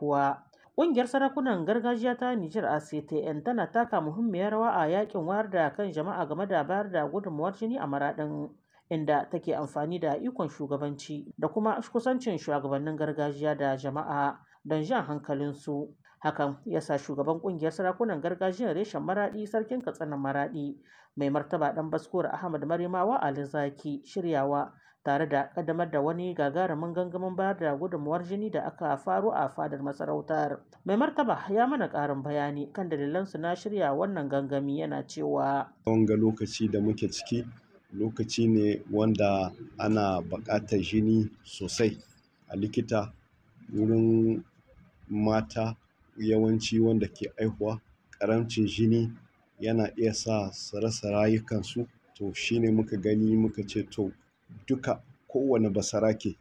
haihuwa. Ƙungiyar sarakunan gargajiya ta Nijar ACTN tana taka muhimmiyar rawa a yakin wayar da kan jama'a game da bayar da gudunmawar jini a maraɗin inda take amfani da ikon shugabanci da kuma kusancin shugabannin gargajiya da jama'a don jan hankalinsu. Hakan ya sa shugaban ƙungiyar sarakunan gargajiyar reshen maraɗi sarkin katsinan maraɗi mai martaba ɗan baskuwar Ahmad Marimawa Ali Zaki shiryawa tare da kaddamar da wani gagarumin gangamin bayar da gudunmuwar jini da aka faro a fadar masarautar. Mai martaba ya mana ƙarin bayani kan dalilansu na shirya wannan gangami yana cewa. Wanga lokaci da muke ciki lokaci ne wanda ana buƙatar jini sosai a likita wurin mata yawanci wanda ke aihuwa ƙaramcin jini yana iya sa su rasa rayukansu to shine muka gani muka ce to duka kowane basarake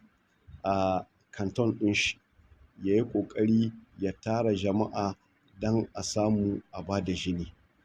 a kanton ɗin shi ya yi ƙoƙari ya tara jama'a don a samu a ba da jini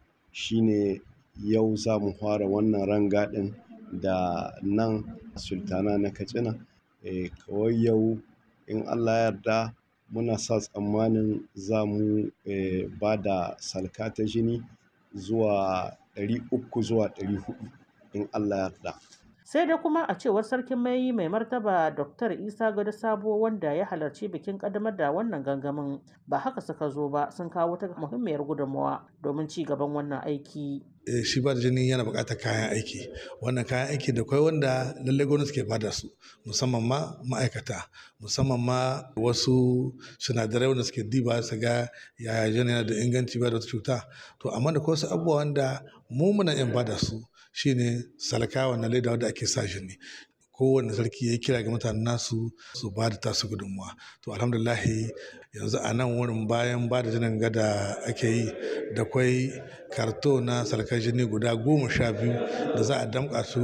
shine yau za mu fara wannan rangadin da nan sultana na katsina e, kawai yau in allah yarda muna sa tsammanin za mu e, ba da salka ta jini zuwa 300 zuwa 400 in allah yarda sai dai kuma a cewar sarkin mai mai martaba dr isa gado sabo wanda ya halarci bikin kaddamar da wannan gangamin ba haka suka zo ba sun kawo ta muhimmiyar gudunmawa domin ci gaban wannan aiki shi ba da jini yana buƙatar kayan aiki wannan kayan aiki da kwai wanda lallai gwamnati ke bada su musamman ma ma'aikata musamman ma wasu sinadarai wanda suke diba su ga yaya jini yana da inganci ba da wata cuta to amma da wasu abubuwa wanda mu muna yin bada su shine salka wannan leda wanda ake sa jini kowane sarki ya kira ga mutanen nasu su ba da tasu gudunmuwa to alhamdulahi yanzu a nan wurin bayan ba da jinin gada ake yi da kwai karto na salkar jini guda goma sha biyu da za a damƙa su